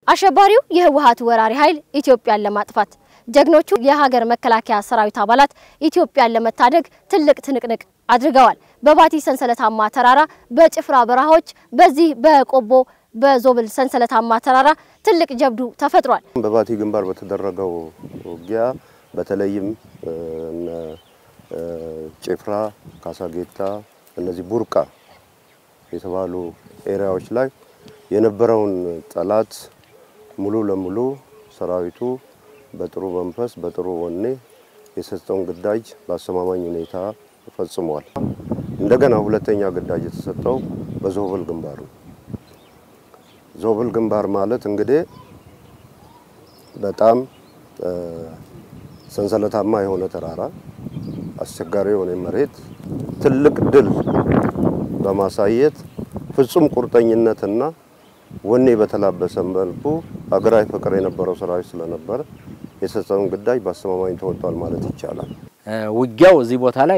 አሸባሪው የህወሓት ወራሪ ኃይል ኢትዮጵያን ለማጥፋት ጀግኖቹ የሀገር መከላከያ ሰራዊት አባላት ኢትዮጵያን ለመታደግ ትልቅ ትንቅንቅ አድርገዋል። በባቲ ሰንሰለታማ ተራራ፣ በጭፍራ በረሃዎች፣ በዚህ በቆቦ በዞብል ሰንሰለታማ ተራራ ትልቅ ጀብዱ ተፈጥሯል። በባቲ ግንባር በተደረገው ውጊያ በተለይም እነ ጭፍራ፣ ካሳጌታ፣ እነዚህ ቡርቃ የተባሉ ኤሪያዎች ላይ የነበረውን ጠላት ሙሉ ለሙሉ ሰራዊቱ በጥሩ መንፈስ በጥሩ ወኔ የሰጠውን ግዳጅ በአስተማማኝ ሁኔታ ፈጽሟል። እንደገና ሁለተኛ ግዳጅ የተሰጠው በዞብል ግንባር ነው። ዞብል ግንባር ማለት እንግዲህ በጣም ሰንሰለታማ የሆነ ተራራ፣ አስቸጋሪ የሆነ መሬት ትልቅ ድል በማሳየት ፍጹም ቁርጠኝነትና ወኔ በተላበሰ መልኩ ሀገራዊ ፍቅር የነበረው ሰራዊት ስለነበረ የሰጠውን ግዳጅ በአስተማማኝ ተወጥቷል ማለት ይቻላል። ውጊያው እዚህ ቦታ ላይ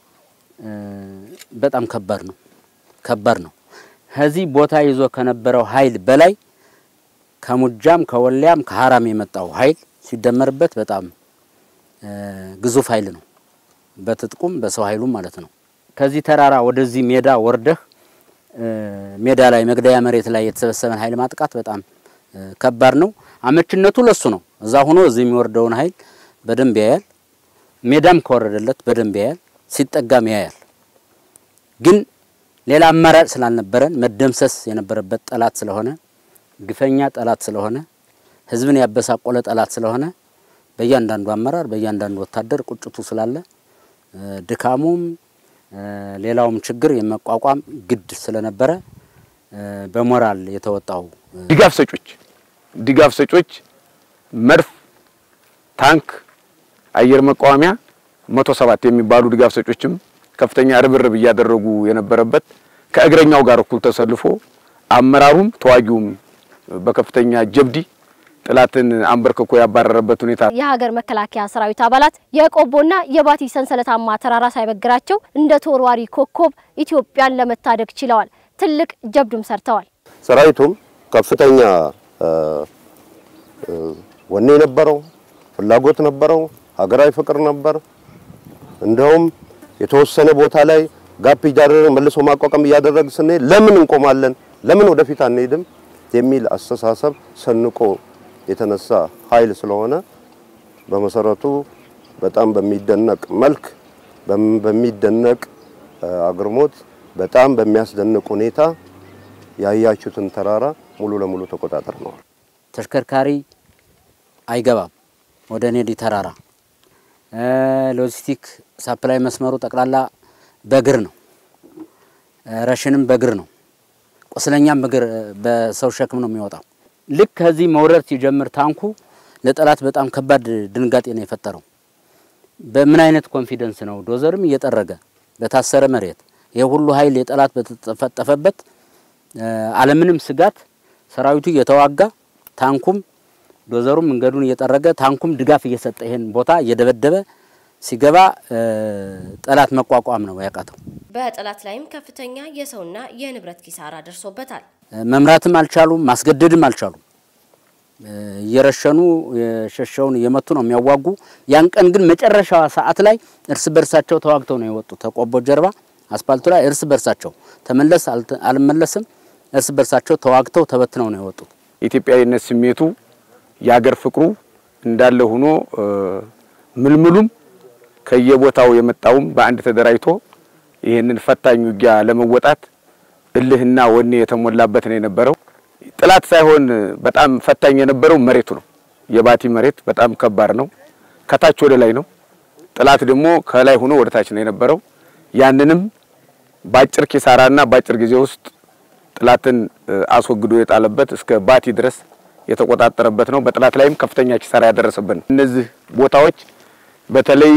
በጣም ከባድ ነው ከባድ ነው። ከዚህ ቦታ ይዞ ከነበረው ኃይል በላይ ከሙጃም ከወልያም ከሀራም የመጣው ኃይል ሲደመርበት በጣም ግዙፍ ኃይል ነው። በትጥቁም በሰው ኃይሉም ማለት ነው። ከዚህ ተራራ ወደዚህ ሜዳ ወርደህ ሜዳ ላይ መግደያ መሬት ላይ የተሰበሰበን ኃይል ማጥቃት በጣም ከባድ ነው። አመችነቱ ለሱ ነው። እዛ ሆኖ እዚህ የሚወርደውን ኃይል በደንብ ያያል። ሜዳም ከወረደለት በደንብ ያያል። ሲጠጋም ያያል። ግን ሌላ አማራጭ ስላልነበረን መደምሰስ የነበረበት ጠላት ስለሆነ ግፈኛ ጠላት ስለሆነ ሕዝብን ያበሳቆለ ጠላት ስለሆነ በእያንዳንዱ አመራር በእያንዳንዱ ወታደር ቁጭቱ ስላለ ድካሙም ሌላውም ችግር የመቋቋም ግድ ስለነበረ በሞራል የተወጣው ድጋፍ ሰጮች ድጋፍ ሰጮች መድፍ፣ ታንክ፣ አየር መቃወሚያ መቶ ሰባት የሚባሉ ድጋፍ ሰጮችም ከፍተኛ ርብርብ እያደረጉ የነበረበት ከእግረኛው ጋር እኩል ተሰልፎ አመራሩም ተዋጊውም በከፍተኛ ጀብዲ ጥላትን አንበርክኮ ያባረረበት ሁኔታ የሀገር መከላከያ ሰራዊት አባላት የቆቦና የባቲ ሰንሰለታማ ተራራ ሳይበግራቸው እንደ ተወርዋሪ ኮከብ ኢትዮጵያን ለመታደግ ችለዋል። ትልቅ ጀብዱም ሰርተዋል። ሰራዊቱም ከፍተኛ ወኔ ነበረው፣ ፍላጎት ነበረው፣ ሀገራዊ ፍቅር ነበር። እንደውም የተወሰነ ቦታ ላይ ጋፕ እያደረግን መልሶ ማቋቋም እያደረግን ስንሄድ ለምን እንቆማለን፣ ለምን ወደፊት አንሄድም የሚል አስተሳሰብ ሰንቆ የተነሳ ኃይል ስለሆነ በመሰረቱ በጣም በሚደነቅ መልክ በሚደነቅ አግርሞት በጣም በሚያስደንቅ ሁኔታ ያያችሁትን ተራራ ሙሉ ለሙሉ ተቆጣጥረነዋል። ተሽከርካሪ አይገባም ወደ ኔዲ ተራራ። ሎጂስቲክ ሳፕላይ መስመሩ ጠቅላላ በእግር ነው። ረሽንም በእግር ነው። ቁስለኛም በእግር በሰው ሸክም ነው የሚወጣው። ልክ ከዚህ መውረድ ሲጀምር ታንኩ ለጠላት በጣም ከባድ ድንጋጤ ነው የፈጠረው። በምን አይነት ኮንፊደንስ ነው ዶዘርም እየጠረገ በታሰረ መሬት ይህ ሁሉ ኃይል የጠላት በተጠፈጠፈበት አለምንም ስጋት ሰራዊቱ እየተዋጋ ታንኩም ዶዘሩም መንገዱን እየጠረገ ታንኩም ድጋፍ እየሰጠ ይሄን ቦታ እየደበደበ ሲገባ ጠላት መቋቋም ነው ያቃተው። በጠላት ላይም ከፍተኛ የሰውና የንብረት ኪሳራ ደርሶበታል። መምራትም አልቻሉም፣ ማስገደድም አልቻሉም። እየረሸኑ የሸሸውን እየመቱ ነው የሚያዋጉ። ያን ቀን ግን መጨረሻዋ ሰዓት ላይ እርስ በርሳቸው ተዋግተው ነው የወጡት። ተቆቦ ጀርባ አስፓልቱ ላይ እርስ በርሳቸው ተመለስ አልመለስም፣ እርስ በርሳቸው ተዋግተው ተበትነው ነው የወጡት። የኢትዮጵያዊነት ስሜቱ የሀገር ፍቅሩ እንዳለ ሆኖ ምልምሉም ከየቦታው የመጣውም በአንድ ተደራጅቶ ይህንን ፈታኝ ውጊያ ለመወጣት እልህና ወኔ የተሞላበት ነው የነበረው። ጥላት ሳይሆን በጣም ፈታኝ የነበረው መሬቱ ነው። የባቲ መሬት በጣም ከባድ ነው። ከታች ወደ ላይ ነው። ጥላት ደግሞ ከላይ ሆኖ ወደ ታች ነው የነበረው። ያንንም በአጭር ኪሳራና በአጭር ጊዜ ውስጥ ጥላትን አስወግዶ የጣለበት እስከ ባቲ ድረስ የተቆጣጠረበት ነው። በጥላት ላይም ከፍተኛ ኪሳራ ያደረሰበት ነው። እነዚህ ቦታዎች በተለይ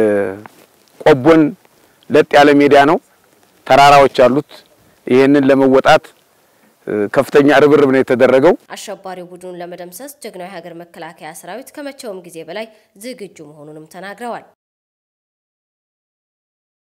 ቆቦን ለጥ ያለ ሜዳ ነው፣ ተራራዎች አሉት። ይህንን ለመወጣት ከፍተኛ ርብርብ ነው የተደረገው። አሸባሪው ቡድኑን ለመደምሰስ ጀግናው የሀገር መከላከያ ሰራዊት ከመቼውም ጊዜ በላይ ዝግጁ መሆኑንም ተናግረዋል።